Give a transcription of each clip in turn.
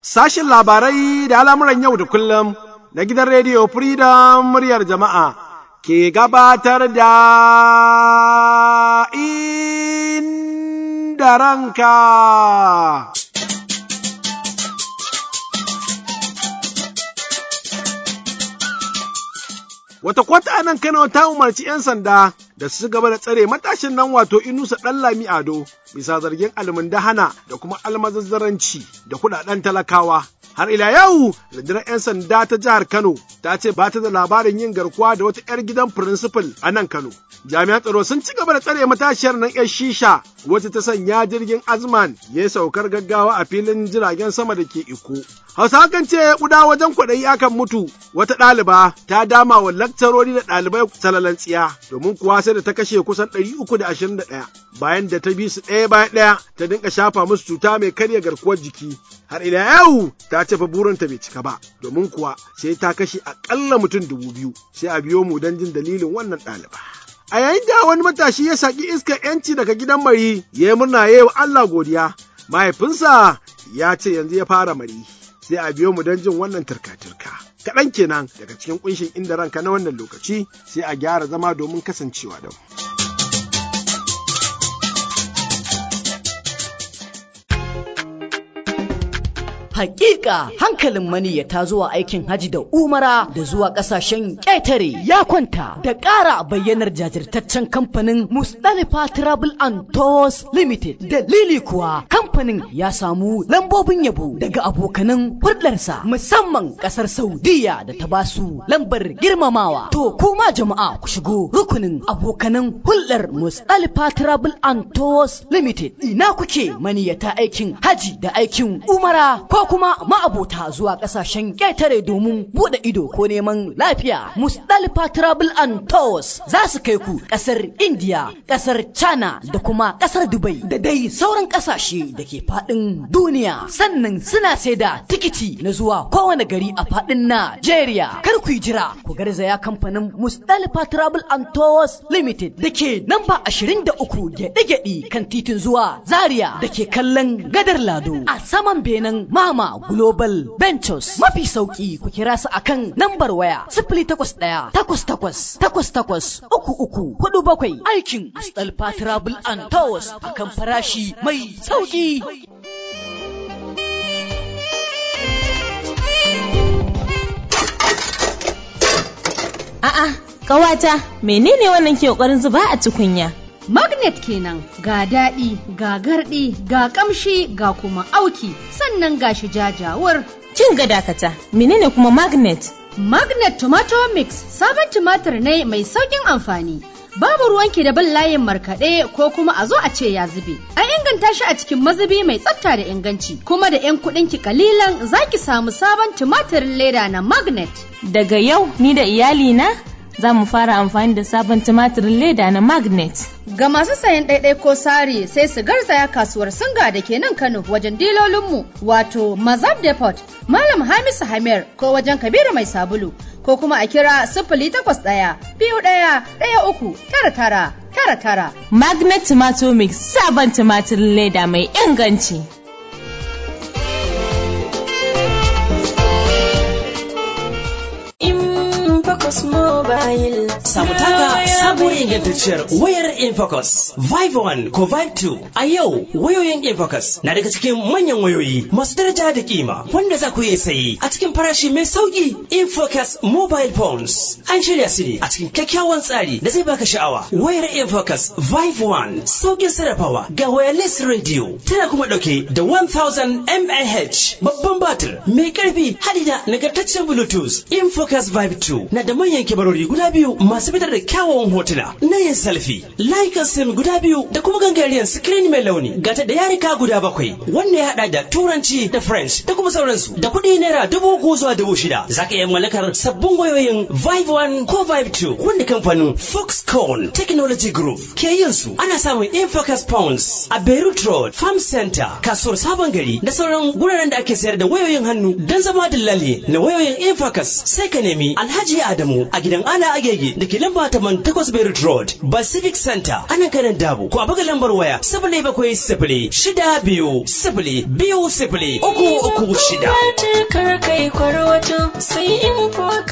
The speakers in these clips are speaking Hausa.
Sashin labarai da al'amuran yau da kullum na gidan rediyo Freedom muryar jama'a ke gabatar da inda ranka. Wata kwata a nan Kano ta umarci ‘yan sanda da su gaba da tsare matashin nan wato Inusa Ɗanlami Ado bisa zargin almundahana da kuma almazazzaranci da kuɗaɗen talakawa. Har ila yau, rundunar 'yan sanda ta jihar Kano ta ce ba ta da labarin yin garkuwa da wata 'yar gidan firinsifal a nan Kano. Jami'an tsaro sun ci gaba da tsare matashiyar nan 'yar shisha wacce ta sanya jirgin Azman ya yi saukar gaggawa a filin jiragen sama da ke Iko. Hausa kan ce kuda wajen kwaɗayi akan mutu wata ɗaliba ta dama wa lakcarori da ɗalibai salalan tsiya domin kuwa sai da ta kashe kusan ɗari uku da ashirin da ɗaya bayan da ta bi su ɗaya bayan ɗaya ta dinka shafa musu cuta mai karya garkuwar jiki har ila yau ta ce fa burinta bai cika ba domin kuwa sai ta kashe aƙalla mutum dubu biyu sai a biyo mu don jin dalilin wannan ɗaliba. A yayin da wani matashi ya saki iskar ‘yanci daga gidan mari ya yi murna ya yi wa Allah godiya mahaifinsa ya ce yanzu ya fara mari. sai a biyo mu don jin wannan turka-turka. Kaɗan kenan daga cikin ƙunshin inda ranka na wannan lokaci sai a gyara zama domin kasancewa da mu. Hakika hankalin maniyyata zuwa aikin haji da umara da zuwa kasashen ƙetare ya kwanta da ƙara bayyanar jajirtaccen kamfanin Mustalifa Travel and Tours Limited. Dalili kuwa kamfanin ya samu lambobin yabo daga abokanan hulɗarsa musamman ƙasar Saudiya da ta basu lambar girmamawa. To kuma jama'a ku shigo rukunin abokanan hulɗar Mustalifa Travel and Tours Limited. Ina kuke maniyyata aikin haji da aikin umara ko kuma ma'abota zuwa ƙasashen ƙetare domin buɗe ido ko neman lafiya. Musdalifa Travel and Tours za su kai ku ƙasar India, ƙasar China da kuma ƙasar Dubai da dai sauran ƙasashe da ke faɗin duniya. Sannan suna sai da tikiti na zuwa kowane gari a faɗin Najeriya. Kar ku yi jira ku garzaya kamfanin Musdalifa Travel and Tours Limited da ke namba 23 gyaɗe-gyaɗe kan titin zuwa Zaria da ke kallon gadar Lado a saman benen Mama Global Ventures. Mafi sauki ku kira su akan lambar waya sifili takwas ɗaya takwas takwas takwas takwas uku uku hudu bakwai aikin Mustapha Travel and Tours akan farashi mai sauki. A'a, ƙawata, menene wannan ke ƙoƙarin zuba a tukunya? Magnet kenan ga daɗi, ga garɗi, ga ƙamshi, ga kuma auki, sannan ga shi jajawar. Kin ga dakata, menene kuma magnet? Magnet Tomato Mix sabon tumatir ne mai sauƙin amfani. Babu ruwanki da bin layin markaɗe ko kuma a zo a ce ya zube. An inganta shi a cikin mazubi mai tsafta da inganci, kuma da 'yan kuɗinki kalilan za ki samu sabon tumatirin leda na Magnet. Daga yau ni da iyalina za mu fara amfani da sabon tumatirin leda na magnet. Ga masu sayan ɗaiɗai ko sari sai su garzaya kasuwar singa da ke nan Kano wajen dilolinmu wato Mazab Depot, Malam Hamisu Hamir ko wajen Kabiru Mai Sabulu ko kuma a kira sifili takwas ɗaya biyu ɗaya ɗaya uku tara tara tara tara. Magnet Tomato Mix sabon tumatirin leda mai inganci. Infocus Mobile. Samu taka sabuwar ingantacciyar wayar Infocus Vive 1 ko Vive 2. A yau wayoyin Infocus na daga cikin manyan wayoyi masu daraja da kima wanda za ku iya sayi a cikin farashi mai sauki. Infocus Mobile Phones an shirya su ne a cikin kyakkyawan tsari da zai baka sha'awa. Wayar Infocus Vive 1 saukin sarrafawa ga wireless radio tana kuma dauke da 1000 mAh babban batir mai karfi hadi da nagartaccen Bluetooth. Infocus Vive 2 na da manyan kibarori guda biyu masu fitar da kyawawan hotuna na yin selfie, layukan sim guda biyu da kuma gangariyar screen mai launi gata da yarika guda bakwai wanda ya hada da turanci da french da kuma sauransu da kuɗi naira dubu uku zuwa dubu shida za ka iya mallakar sabbin wayoyin vive 1 ko vive 2 wanda kamfanin foxconn technology group ke yin su ana samun infocus pounds a beirut road farm center kasuwar sabon gari da sauran guraren da ake sayar da wayoyin hannu don zama dillali na wayoyin infocus sai ka nemi alhaji adamu a gidan ala agege da ke lamba taman takwas Beirut Road, Pacific Center, ana kanan dabo, ko a buga lambar waya sifili bakwai sifili shida biyu sifili biyu sifili uku uku shida. Kar kai kwarwato sai in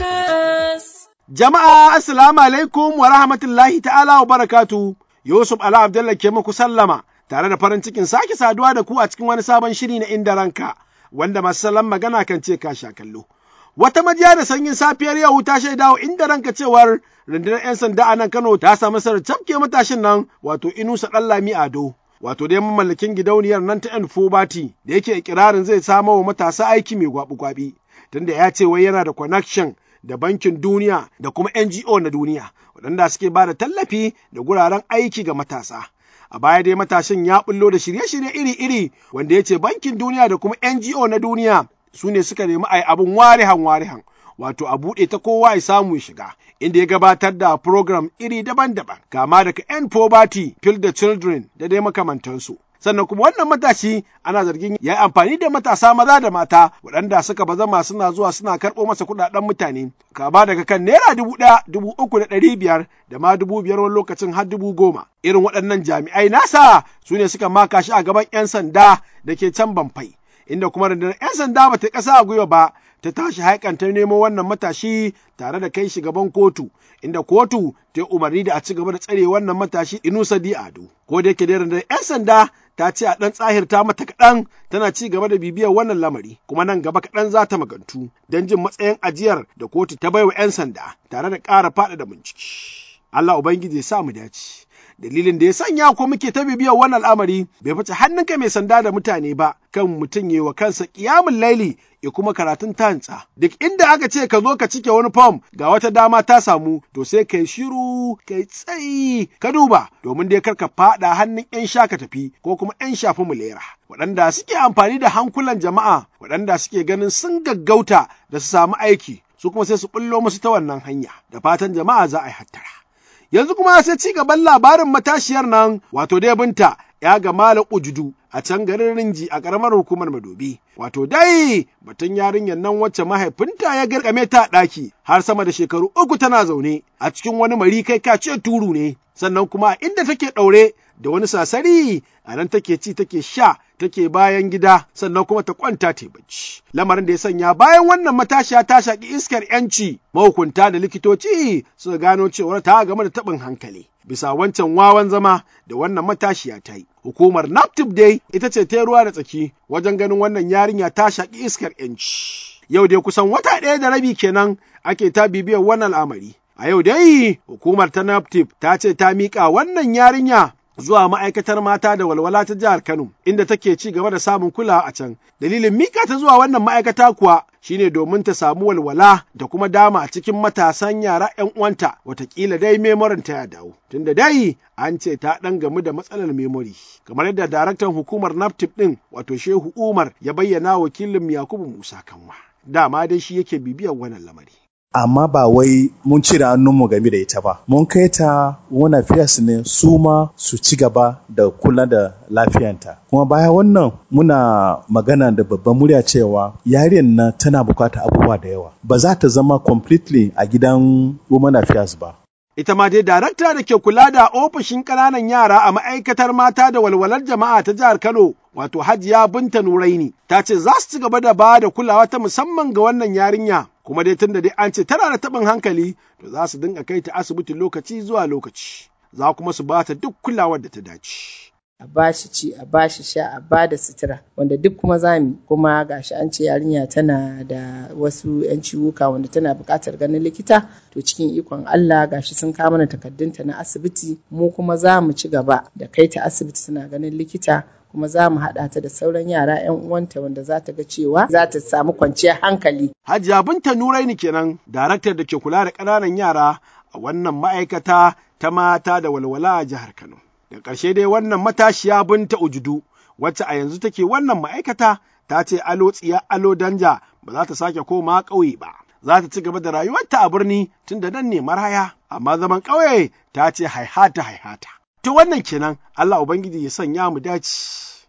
focus. Jama'a assalamu alaikum wa rahmatullahi ta'ala wa barakatu. Yusuf Ala Abdullah ke muku sallama tare da farin cikin sake saduwa da ku a cikin wani sabon shiri na inda ranka wanda masu salon magana kan ce ka sha kallo. Wata majiya da sanyin safiyar yau ta shaida wa inda ranka cewar rundunar 'yan sanda a nan Kano ta samu sarar cafke matashin nan wato Inusa Ɗanlami Ado. Wato dai mamallakin gidauniyar nan ta 'yan Fobati da yake ikirarin zai samo wa matasa aiki mai gwabi-gwabi. Tunda ya ce wai yana da connection da bankin duniya da kuma NGO na duniya waɗanda suke ba da tallafi da guraren aiki ga matasa. A baya dai matashin ya bullo da shirye-shirye iri-iri wanda ya ce bankin duniya da kuma NGO na duniya su ne suka nemi a yi abin warihan warihan wato a buɗe ta kowa ya samu ya shiga inda ya gabatar da program iri daban-daban kama daga End Poverty, Fill the Children da dai makamantansu. sannan kuma wannan matashi ana zargin ya yi amfani da matasa maza da mata waɗanda suka bazama suna zuwa suna karɓo masa kuɗaɗen mutane kama daga kan naira dubu ɗaya dubu uku da ɗari biyar da ma dubu biyar wani lokacin har dubu goma irin waɗannan jami'ai nasa su ne suka maka shi a gaban 'yan sanda da ke can banfai inda kuma rundunar 'yan sanda ba ta ƙasa a gwiwa ba ta tashi haikantar nemo wannan matashi tare da kai shi gaban kotu inda kotu ta yi umarni da a ci gaba da tsare wannan matashi Inusa Di Ado. Ko da yake da rundunar 'yan sanda ta ce a ɗan tsahirta mata kaɗan tana ci gaba da bibiyar wannan lamari kuma nan gaba kaɗan za ta magantu don jin matsayin ajiyar da kotu ta baiwa 'yan sanda tare da ƙara faɗaɗa bincike. Allah Ubangiji ya sa mu dace. dalilin da ya sanya ko muke ta bibiyar wannan al'amari bai fice hannunka mai sanda da mutane ba kan mutum yi wa kansa kiyamun laili ya kuma karatun tantsa duk inda aka ce ka zo ka cike wani fom ga wata dama ta samu to sai kai shiru kai tsayi ka duba domin dai karka fada hannun yan sha ka tafi ko kuma yan shafi mulera waɗanda suke amfani da hankulan jama'a waɗanda suke ganin sun gaggauta da su samu aiki su kuma sai su bullo musu ta wannan hanya da fatan jama'a za a yi hattara yanzu kuma sai ci gaban labarin matashiyar nan wato dai binta ya ga malam ujudu a can garin rinji a ƙaramar hukumar madobi wato dai batun yarinyar nan wacce mahaifinta ya garkame ta ɗaki har sama da shekaru uku tana zaune a cikin wani mari kai ka ce turu ne sannan kuma inda take ɗaure da wani sasari a nan take ci take sha take bayan gida sannan kuma ta kwanta ta bacci lamarin da ya sanya bayan wannan matashiya ta shaki iskar yanci mahukunta da likitoci suka gano cewar ta game da taɓin hankali bisa wancan wawan zama da wannan matashiya ta yi hukumar naptip dai ita ce ta ruwa da tsaki wajen ganin wannan yarinya ta shaki iskar yanci yau dai kusan wata ɗaya da rabi kenan ake ta bibiyar wannan al'amari a yau dai hukumar ta naptip ta ce ta miƙa wannan yarinya zuwa ma'aikatar mata da walwala ta jihar Kano, inda take ci gaba da samun kulawa a can. Dalilin mika ta zuwa wannan ma'aikata kuwa shine domin ta samu walwala da kuma dama a cikin matasan yara 'yan uwanta, watakila dai memorin ta ya dawo. Tunda dai an ce ta ɗan gamu da matsalar memori. Kamar yadda daraktan hukumar NAPTIP ɗin wato Shehu Umar ya bayyana wakilin Yakubu Musa Kanwa. Dama dai shi yake bibiyar wannan lamari. amma ba wai mun cire hannunmu game da ita ba. Mun kai ta wani fiyas ne su ma su ci gaba da kula da lafiyanta. Kuma baya wannan muna magana da babban murya cewa yarinyar nan tana bukata abubuwa da yawa. Ba za ta zama completely a gidan women affairs ba. Ita ma dai darakta da ke kula da ofishin ƙananan yara a ma'aikatar mata da walwalar jama'a ta jihar Kano, wato Hajiya Binta Nuraini, ta ce za su ci gaba da ba da kulawa ta musamman ga wannan yarinya, kuma dai tunda dai an ce tana da taɓin hankali, to za su dinga kai ta asibiti lokaci zuwa lokaci, za kuma su ba ta duk kulawar da ta dace. a bashi ci a bashi sha a ba da sutura wanda duk kuma zami kuma gashi an ce yarinya tana da wasu yan ciwuka wanda tana buƙatar ganin likita to cikin ikon Allah gashi sun kawo mana takaddunta na asibiti mu kuma za mu ci gaba da kai ta asibiti tana ganin likita kuma za mu haɗa ta da sauran yara 'yan uwanta wanda za ta ga cewa za ta samu kwanciyar hankali. Hajiya Binta Nuraini kenan, daraktar da ke kula da ƙananan yara a wannan ma'aikata ta mata da walwala a jihar Kano. Da ƙarshe dai wannan matashiya Binta Ujudu, wacce a yanzu take wannan ma'aikata ta ce alo tsiya alo danja ba za ta sake koma ƙauye ba. Za ta ci gaba da rayuwarta a birni tun da nan ne maraya, amma zaman ƙauye ta ce haihata haihata. To wannan kenan Allah Ubangiji ya sanya mu dace.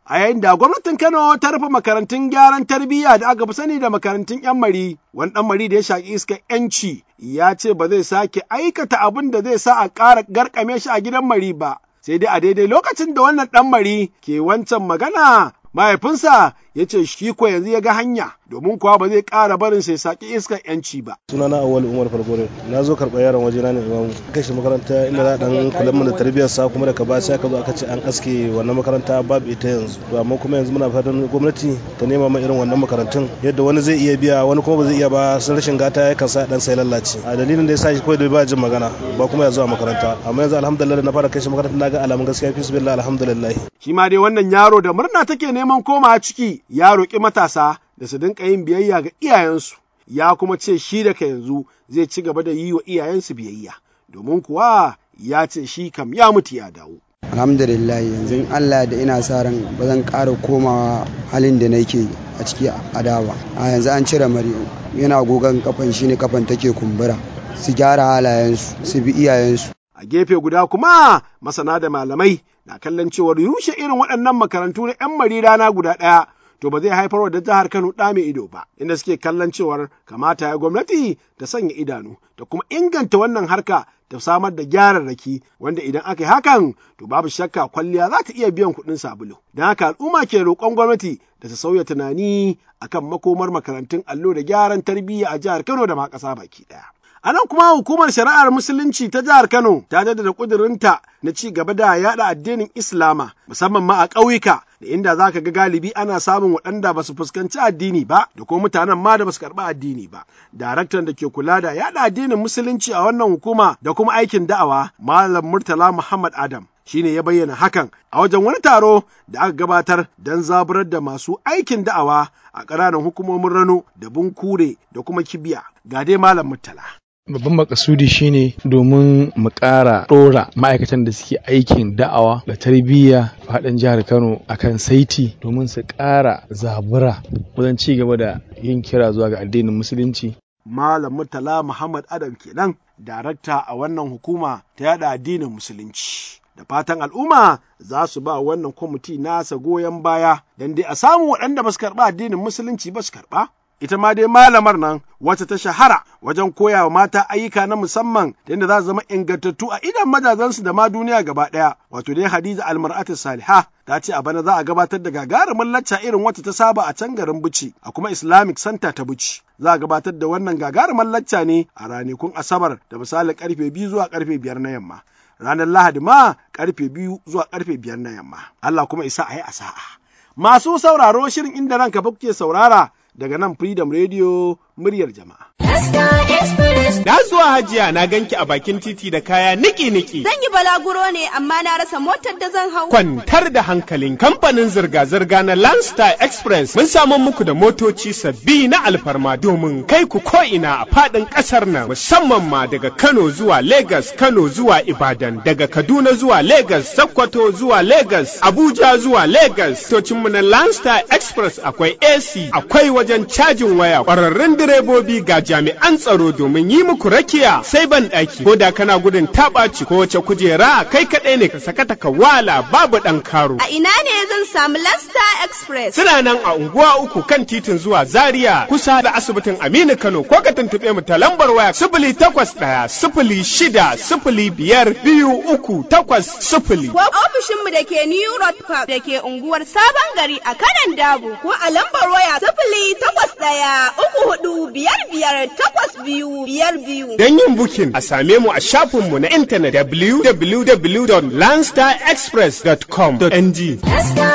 a yayin da gwamnatin Kano ta rufe makarantun gyaran tarbiyya da aka fi sani da makarantun 'yan mari, wani ɗan mari da ya shaƙi iskar 'yanci ya ce ba zai sake aikata abin da zai sa a ƙara garkame shi a gidan mari ba. Sai dai a daidai lokacin da wannan ɗan mari ke wancan magana mahaifinsa ya ce shi ko yanzu ya ga hanya domin kuwa ba zai ƙara barin sai saki iskar yanci ba. sunana awal umar fargore na zo karɓar yaron waje na ne imamu kai shi makaranta inda za a dan kula mana da tarbiyyar sa kuma daga baya sai aka zo aka ce an aske wannan makaranta babu ita yanzu to amma kuma yanzu muna fatan gwamnati ta nema ma irin wannan makarantun yadda wani zai iya biya wani kuma ba zai iya ba sun rashin gata ya kan sa dan sai lallace a dalilin da ya sa shi kawai da ba jin magana ba kuma ya zuwa makaranta amma yanzu alhamdulillah na fara kai shi makaranta na ga alamun gaskiya fi su alhamdulillah Shi ma dai wannan yaro da murna take neman komawa ciki ya roƙi matasa da su dinka yin biyayya ga iyayensu, ya kuma ce shi daga yanzu zai ci gaba da yi wa iyayensu biyayya, domin kuwa ya ce shi kam ya mutu ya dawo. alhamdulillah yanzu allah da ina sa ran ba zan ƙara komawa halin da nake a ciki a dawa a yanzu an cire mari yana gogon kafan shi ne kafan take kumbura su gyara halayensu su bi iyayensu A gefe guda kuma masana da malamai na kallon cewar rushe irin waɗannan makarantu na 'yan mari rana guda ɗaya to ba zai haifar da jihar Kano ɗa mai ido ba, inda suke kallon cewar kamata ya gwamnati ta sanya idanu da kuma inganta wannan harka ta samar da gyararraki wanda idan aka yi hakan to babu shakka kwalliya za ta iya biyan kuɗin sabulu. Don haka al'umma ke roƙon gwamnati da ta sauya tunani akan makomar makarantun allo da gyaran tarbiyya a jihar Kano da ma ƙasa baki ɗaya. A nan kuma hukumar shari'ar musulunci ta jihar Kano ta jaddada ƙudurinta na ci gaba da yaɗa addinin Islama musamman ma a ƙauyuka da inda za ka ga galibi ana samun waɗanda ba su fuskanci addini ba da kuma mutanen ma da ba su karɓi addini ba. Daraktan da ke kula da yaɗa addinin musulunci a wannan hukuma da kuma aikin da'awa Malam Murtala Muhammad Adam shine ya bayyana hakan a wajen wani taro da aka gabatar don zaburar da masu aikin da'awa a ƙananan hukumomin Rano da Bunkure da kuma Kibiya. Ga dai Malam Murtala. Babban makasudi shine domin mu ƙara ɗora ma'aikatan da suke aikin da'awa da tarbiyya faɗin jihar Kano akan saiti domin su ƙara zabura wajen ci gaba da yin kira zuwa ga addinin musulunci. Malam Murtala Muhammad Adam kenan, darakta a wannan hukuma ta yada addinin musulunci. Da fatan al'umma za su ba wannan kwamiti nasa goyon baya don dai a samu waɗanda ba su karɓa addinin musulunci ba su karɓa. ita ma dai malamar nan wacce ta shahara wajen koya wa mata ayyuka na musamman da yadda za su zama ingantattu a idan majazansu da ma duniya gaba ɗaya wato dai hadiza almar'atu saliha ta ce a bana za a gabatar da gagarumin lacca irin wacce ta saba a can garin buci a kuma islamic center ta buci za a gabatar da wannan gagarumin lacca ne a ranakun asabar da misalin karfe biyu zuwa karfe biyar na yamma ranar lahadi ma karfe biyu zuwa karfe biyar na yamma allah kuma isa a yi a sa'a masu sauraro shirin inda ranka kuke saurara daga nan Freedom Radio muryar jama'a. Na zuwa hajiya na ganki a bakin titi da kaya niki-niki. Zan yi balaguro ne amma na rasa motar da zan hau. Kwantar da hankalin kamfanin zirga-zirga na Landstar Express mun samu muku da motoci sabbi na alfarma domin kai ku ko'ina a faɗin ƙasar nan musamman ma daga Kano zuwa Lagos, Kano zuwa Ibadan, daga Kaduna zuwa Lagos, Sokoto zuwa Lagos, Abuja zuwa Lagos. Tocinmu na Landstar Express akwai AC, akwai wajen cajin waya, ƙwararrun direbobi ga jami'an tsaro domin yi muku rakiya sai ban ɗaki ko da kana gudun taɓaci ko wace kujera kai kaɗai ne ka sakata ka wala babu ɗan karo. A ina ne zan samu Lasta Express? Suna nan a unguwa uku kan titin zuwa Zaria kusa da asibitin Aminu Kano ko ka tuntuɓe mu ta lambar waya sifili takwas ɗaya sifili shida sifili biyar biyu uku takwas sifili. Ko ofishinmu da ke New Road Park da ke unguwar Sabon Gari a kanan Dabo ko a lambar waya sifili takwas ɗaya uku hudu biyar biyar takwas biyu biyar biyu. Don yin bukin a same mu a shafinmu na intanet www.landstarexpress.com.ng.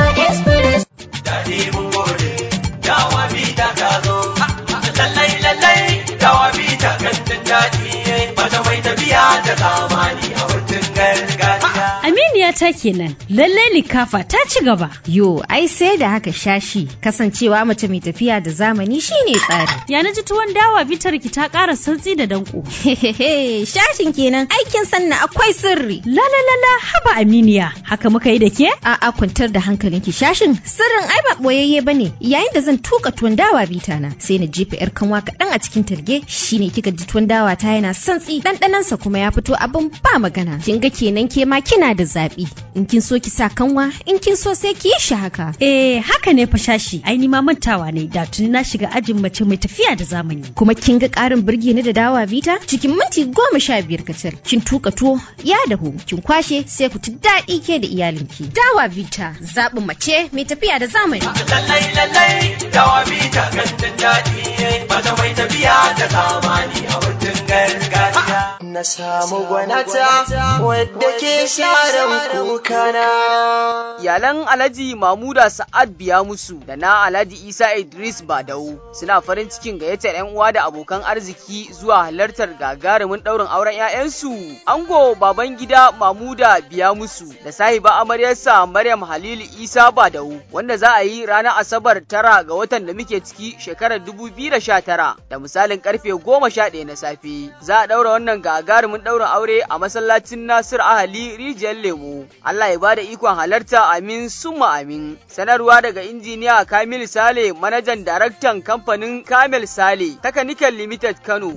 Daɗi mun gode, dawa bita ta zo, lallai lallai dawa bita kan jin daɗi, bata mai tafiya da zamani a hutun gargajiya. Aminiya ta kenan, lallai likafa ta ci gaba. Yo, ai sai da haka shashi, kasancewa mace mai tafiya da zamani shine tsari. Ya na ji tuwon dawa bitar ki ta ƙara santsi da danko. Hehehe, shashin kenan aikin sanna akwai sirri. La la la la haba Aminiya, haka muka yi da ke? A'a kwantar da hankalinki shashin sirrin ai ba boyayye bane. Yayin da zan tuka tuwon dawa bita na, sai na jefa yar kanwa kaɗan a cikin talge, shine kika ji tuwon dawa ta yana santsi, ɗanɗanansa kuma ya fito abin ba magana. Kin ga kenan ke ma kina da zaɓi. in kin so ki sa kanwa in kin so sai ki yi shi haka Eh haka ne fa shashi ai ni ma mantawa ne da tuni na shiga ajin mace mai tafiya da zamani. kuma kin ga ƙarin birge ni da dawa vita cikin minti goma sha biyar kacal kin tuka tuwo ya dahu kin kwashe sai ku ci daɗi ke da iyalinki dawa vita zaɓin mace mai tafiya da zamani lallai lallai dawa bita gandun daɗi mata mai tafiya da zamani a wurin gargajiya na samu gwanata wadda ke sharan kukana Iyalan Alhaji Mamuda Sa'ad biya musu da na Alhaji Isa Idris Badau suna farin cikin gayyatar 'yan uwa da abokan arziki zuwa halartar gagarumin ɗaurin auren 'ya'yansu. Ango baban gida Mamuda biya musu da sahiba amaryarsa Maryam Halilu Isa Badau wanda za a yi ranar Asabar tara ga watan da muke ciki shekarar 2019 da misalin karfe 11 na safe. Za a ɗaura wannan gagarumin ɗaurin aure a masallacin Nasir Ahali Rijiyar Lemo. Allah ya bada ikon halarta amin summa amin. Sanarwa daga injiniya Kamil Sale manajan daraktan kamfanin Kamil Sale Takanical Limited Kano.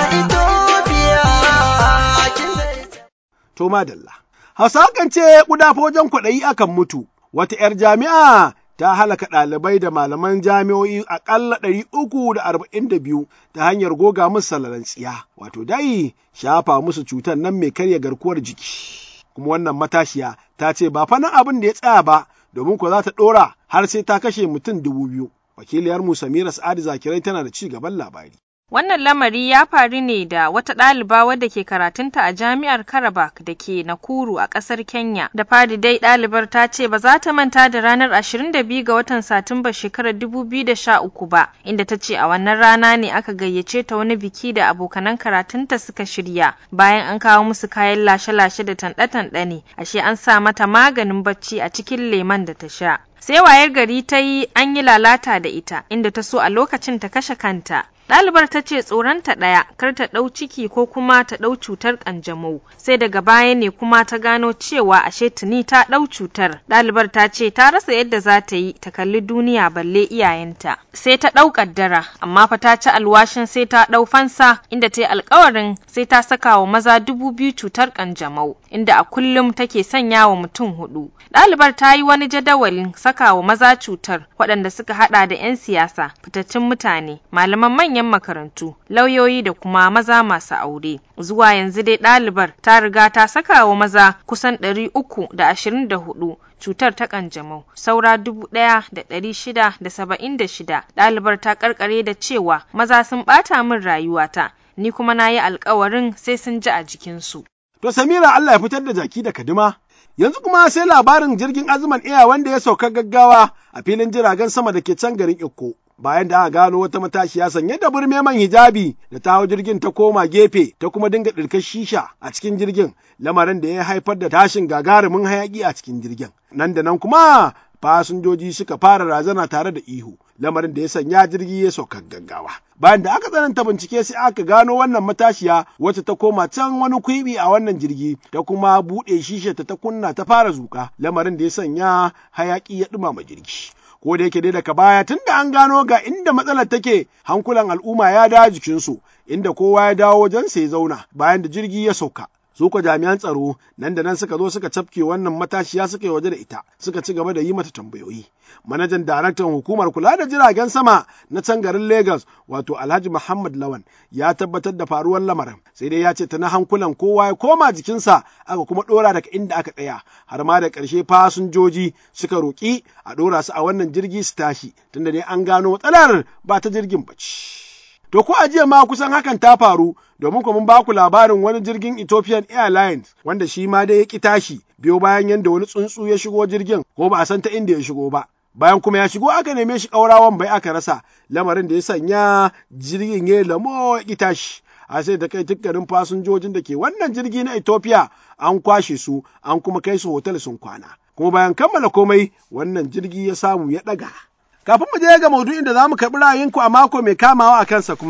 To madalla. Hausa kan ce ƙuda wajen kwaɗayi akan mutu. Wata ‘yar jami'a ta halaka ɗalibai da malaman jami'o'i aƙalla ɗari uku da arba'in da biyu ta hanyar goga musu salalan tsiya, wato dai shafa musu cutar nan mai karya garkuwar jiki. Kuma wannan matashiya ta ce ba fa nan abin da ya tsaya ba, domin ko za ta ɗora har sai ta kashe mutum dubu biyu. Wakiliyar mu Samira Sa'adu Zakirai tana da ci gaban labari. Wannan lamari ya faru ne da wata ɗaliba wadda ke karatunta a jami'ar Karabak da ke Nakuru a ƙasar Kenya. Da fari dai ɗalibar ta ce ba za ta manta da ranar 22 ga watan Satumba shekarar 2013 ba, inda ta ce a wannan rana ne aka gayyace ta wani biki da abokanan karatunta suka shirya. Bayan an kawo musu kayan lashe-lashe da tanɗe-tanɗe ne, ashe an sa mata maganin bacci a cikin lemon da ta sha. Sai wayar gari ta yi an yi lalata da ita, inda ta so a lokacin ta kashe kanta. Ɗalibar ta ce tsoronta ɗaya kar ta ɗau ciki ko kuma ta ɗau cutar ƙanjamau sai daga baya ne kuma ta gano cewa ashe tuni ta ɗau cutar. Ɗalibar ta ce ta rasa yadda za ta yi ta kalli duniya balle iyayenta. Sai ta ɗau ƙaddara amma fa ta ci alwashin sai ta ɗau fansa inda ta yi alkawarin sai ta saka wa maza dubu biyu cutar ƙanjamau inda a kullum take sanya wa mutum hudu. Ɗalibar ta yi wani jadawalin saka wa maza cutar waɗanda suka haɗa da 'yan siyasa, fitattun mutane, malaman manyan makarantu, lauyoyi da kuma maza masu aure. Zuwa yanzu dai ɗalibar ta riga ta saka wa maza kusan ɗari uku da ashirin da hudu cutar ta kanjamau saura dubu ɗaya da ɗari shida da saba'in da shida ɗalibar ta karkare da cewa maza sun ɓata min rayuwata ni kuma na yi alkawarin sai sun ji a jikinsu. To Samira Allah ya fitar da jaki da kadima. Yanzu kuma sai labarin jirgin azuman iya wanda ya sauka gaggawa a filin jiragen sama da ke can garin Ikko. Bayan da aka gano wata matashiya sanye da burme man hijabi da ta hau jirgin ta koma gefe ta kuma dinga ɗirkar shisha a cikin jirgin lamarin da ya haifar da tashin gagarumin hayaƙi a cikin jirgin. Nan da nan kuma fasinjoji suka fara razana tare da ihu lamarin da ya sanya jirgi ya sauka gaggawa bayan da aka tsananta bincike sai aka gano wannan matashiya wacce ta koma can wani kwibi a wannan jirgi ta kuma buɗe shishe ta ta kunna ta fara zuka lamarin da ya sanya hayaki ya ɗumama jirgi ko da yake dai daga baya tun da an gano ga inda matsalar take hankulan al'umma ya dawo jikinsu inda kowa ya dawo wajen sai zauna bayan da jirgi ya sauka su ko jami'an tsaro nan da nan suka zo suka cafke wannan matashiya suka yi waje da ita suka ci gaba da yi mata tambayoyi manajan daraktan hukumar kula da jiragen sama na can garin Legas wato Alhaji Muhammad Lawan ya tabbatar da faruwar lamarin sai dai ya ce ta na hankulan kowa ya koma jikinsa aka kuma dora daga inda aka tsaya har ma da ƙarshe fasinjoji suka roƙi a dora su a wannan jirgi su tashi tunda dai an gano matsalar ba ta jirgin bace. To ko a jiya ma kusan hakan ta faru domin kuma mun baku labarin wani jirgin Ethiopian Airlines wanda shi ma dai ya ki tashi biyo bayan yadda wani tsuntsu ya shigo jirgin ko ba a san ta inda ya shigo ba. Bayan kuma ya shigo aka neme shi ƙaurawan bai aka rasa lamarin da ya sanya jirgin ya lamo ya ki tashi. A sai da kai dukkanin fasinjojin da ke wannan jirgi na Ethiopia an kwashe su an kuma kai su hotel sun kwana. Kuma bayan kammala komai wannan jirgi ya samu ya ɗaga. Kafin mu je ga maudu'in da za mu karɓi ra'ayinku a mako mai kamawa a kansa kuma,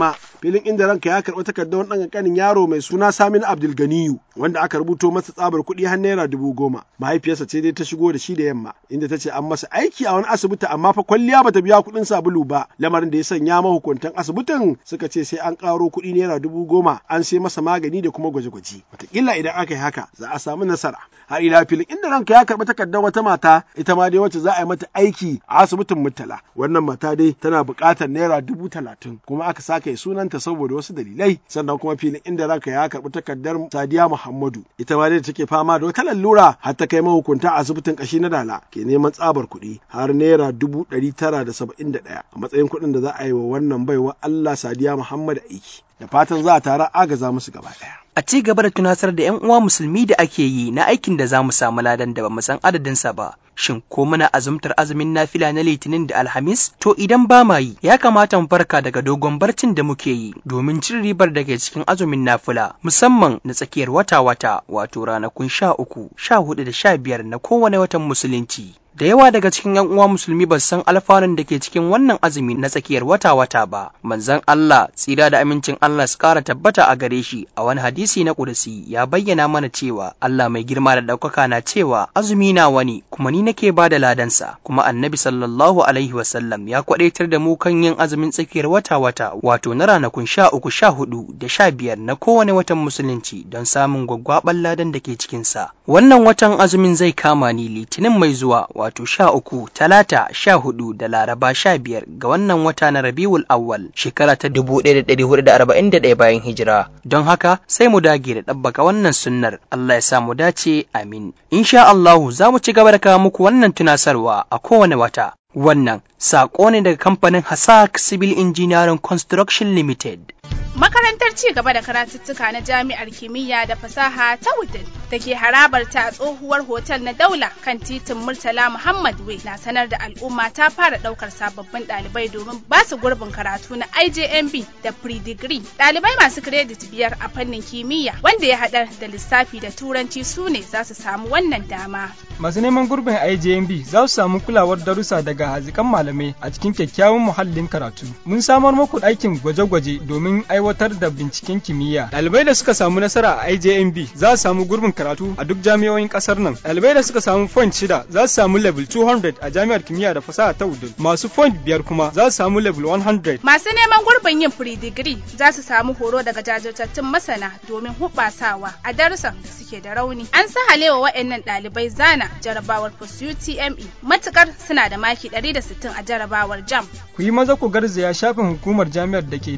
filin inda ranka ya karɓi takardar wani ɗan ƙanƙanin yaro mai suna Saminu Abdulganiyu wanda aka rubuto masa tsabar kuɗi har naira dubu goma mahaifiyarsa ce dai ta shigo da shi da yamma inda ta ce an masa aiki a wani asibiti amma fa kwalliya bata biya kuɗin sabulu ba lamarin da ya sanya mahukuntan asibitin suka ce sai an ƙaro kuɗi naira dubu goma an sai masa magani da kuma gwaje-gwaje wataƙila idan aka yi haka za a samu nasara har ila filin inda ranka ya karɓi takardar wata mata ita ma dai wacce za a yi mata aiki a asibitin murtala wannan mata dai tana buƙatar naira dubu talatin kuma aka sake sunanta saboda wasu dalilai sannan kuma filin inda ranka ya karɓi takardar sadiya muhammadu ita ma dai take fama da wata lallura har ta kai mahukunta a asibitin kashi na dala ke neman tsabar kuɗi har naira dubu ɗari tara da saba'in da ɗaya a matsayin kuɗin da za a yi wa wannan baiwa allah sadiya muhammadu aiki da fatan za a tara agaza musu gaba ɗaya. A ci gaba da tunasar da 'yan uwa musulmi da ake yi na aikin da za mu samu ladan da ba mu san adadinsa ba. Shin ko muna azumtar azumin nafila na litinin da alhamis? To idan ba ma yi, ya kamata mu farka daga dogon barcin da muke yi domin cin ribar da ke cikin azumin nafila, musamman na tsakiyar wata-wata, wato ranakun sha uku, sha hudu da sha biyar na kowane watan musulunci. Da yawa daga cikin ‘yan uwa musulmi ba san alfanun da ke cikin wannan azumi na tsakiyar wata-wata ba. Manzon Allah, tsira da amincin Allah su ƙara tabbata a gare shi a wani hadisi na ƙudasi ya bayyana mana cewa Allah mai girma da ɗaukaka na cewa azumi na wani kuma ni nake ba da ladansa. Kuma annabi sallallahu alaihi wasallam ya kwaɗaitar da mu kan yin azumin tsakiyar wata-wata wato na ranakun sha uku sha hudu da sha biyar na kowane watan musulunci don samun gwaggwaɓan ladan da ke cikinsa. Wannan watan azumin zai kama ni litinin mai zuwa wato sha uku talata sha hudu da laraba sha biyar ga wannan wata na rabiul awwal shekara ta dubu ɗaya da ɗari hudu da arba'in da ɗaya bayan hijira don haka sai mu dage da ɗabbaka wannan sunnar Allah ya sa mu dace amin insha Allahu za mu ci gaba da kawo muku wannan tunasarwa a kowane wata wannan saƙo ne daga kamfanin Hasak Civil Engineering Construction Limited Makarantar ci gaba da karatuttuka na Jami'ar Kimiyya da Fasaha ta Wudil da ke harabar ta tsohuwar hotel na Daula kan titin Murtala Muhammad Way na sanar da al'umma ta fara daukar sababbin ɗalibai domin ba su gurbin karatu na IJMB da pre-degree. Ɗalibai masu kiredit biyar a fannin kimiyya wanda ya haɗar da lissafi da turanci su ne za su samu wannan dama. Masu neman gurbin IJMB za su samu kulawar darussa daga hazikan malamai a cikin kyakkyawan muhallin karatu. Mun samar muku ɗakin gwaje-gwaje domin aiwatar da binciken kimiyya. Ɗalibai da suka samu nasara a IJMB za su samu gurbin karatu a duk jami'o'in ƙasar nan. Ɗalibai da suka samu point shida za su samu level 200 a jami'ar kimiyya da fasaha ta Wudil. Masu point biyar kuma za su samu level 100. Masu neman gurbin yin pre-degree za su samu horo daga jajirtattun masana domin hubasawa a darussan da suke da rauni. An sahalewa waɗannan ɗalibai zana jarabawar post UTME matukar suna da maki 160 a jarabawar JAM. Ku yi maza ku garzaya shafin hukumar jami'ar da ke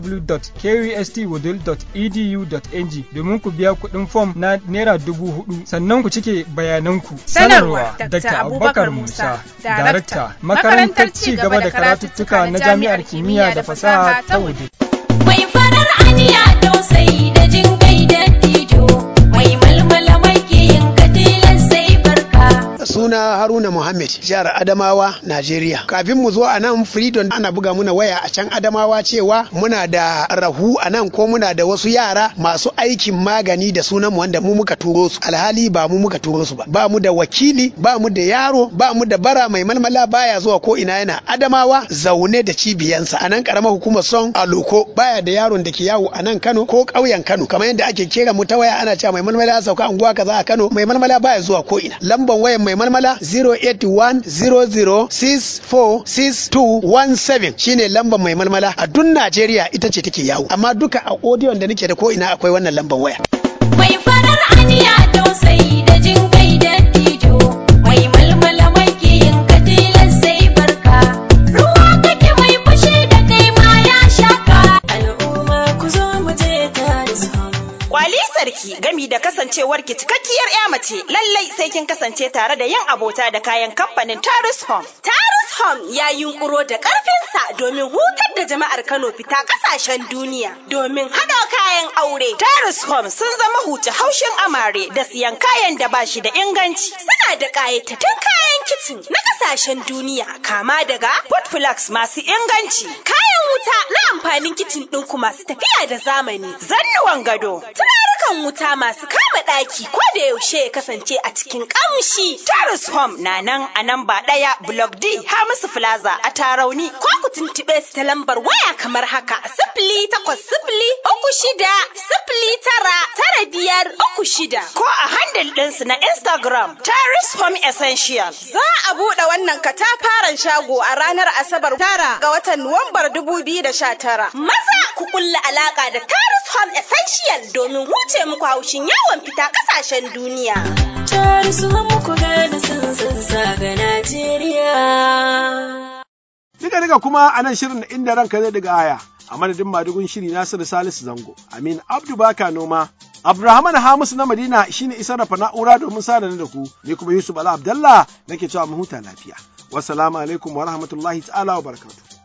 www.kustwoodil.edu.ng domin ku biya kuɗin fom na naira dubu hudu sannan ku cike bayananku. Sanarwa Dr. Abubakar Musa, Darakta, Makarantar Ci gaba da Karatuttuka na Jami'ar Kimiyya da Fasaha ta Wudil. Mai farar aniya tausayi da jin kai da tijo, mai malmala makiyin katilan sai barka. suna haruna muhammad jihar adamawa najeriya kafin mu zo a nan freedom ana buga muna waya a can adamawa cewa muna da rahu a nan ko muna da wasu yara masu aikin magani da sunan mu wanda mu muka turo su alhali ba mu muka turo su ba ba mu da wakili ba mu da yaro ba mu da bara mai malmala baya zuwa ko ina yana adamawa zaune da cibiyansa a nan karamar hukumar son aloko baya da yaron da ke yawo a nan kano ko ƙauyen kano kamar yadda ake kera mu ta waya ana cewa mai malmala ya sauka unguwa kaza a kano mai malmala baya zuwa ko ina lamban wayan mai malmala 08100646217 shine lamban mai malmala a duk Najeriya ita ce take yawo amma duka a audio da nake da ko ina akwai wannan lamban waya Mai farar aniya tausayi da jin kai da tijo, mai malmala makiyin katilan sai barka. Ruwa kake mai fushi da kai ma ya shaka. Al'umma ku zo mu je tare Kwali sarki gami da kasancewar ki cikakkiyar ya mace lallai sai kin kasance tare da yin abota da kayan kamfanin Tarus Home. Tarus Home ya yunkuro da ƙarfinsa domin hutar da jama'ar Kano fita ƙasashen duniya domin haɗa kayan aure. Tarus Home sun zama huce haushin amare da siyan kayan da ba shi da inganci. Suna da ƙayatattun kayan kicin na ƙasashen duniya kama daga food flags masu inganci, kayan wuta na amfanin kicin ɗinku masu tafiya da zamani, zannuwan gado, turarukan wuta masu kama tsara ɗaki ko da yaushe ya kasance a cikin ƙamshi. Terrace Home na nan a nan ba ɗaya Block D Hamisu Plaza a Tarauni ko ku tuntuɓe su ta lambar waya kamar haka sifili takwas sifili uku shida sifili tara tara biyar uku shida ko a handle ɗinsu na Instagram Terrace Home Essential. Za a buɗe wannan katafaren shago a ranar Asabar tara ga watan Nuwambar dubu biyu da sha tara. Maza ku kulla alaka da Terrace Home Essential domin huce muku haushin yawon fita ƙasashen duniya. Terrace Home ku gane sun ga Najeriya. Diga diga kuma a nan shirin inda ranka zai diga aya. A madadin madugun shiri Nasiru Salisu Zango, Amin Abdu Baka Noma, Abdulrahman Hamisu na Madina shine isar da na'ura domin sada da ku, ni kuma Yusuf Ala Abdallah nake cewa mu huta lafiya. Wassalamu alaikum wa rahmatullahi ta'ala wa barakatuh.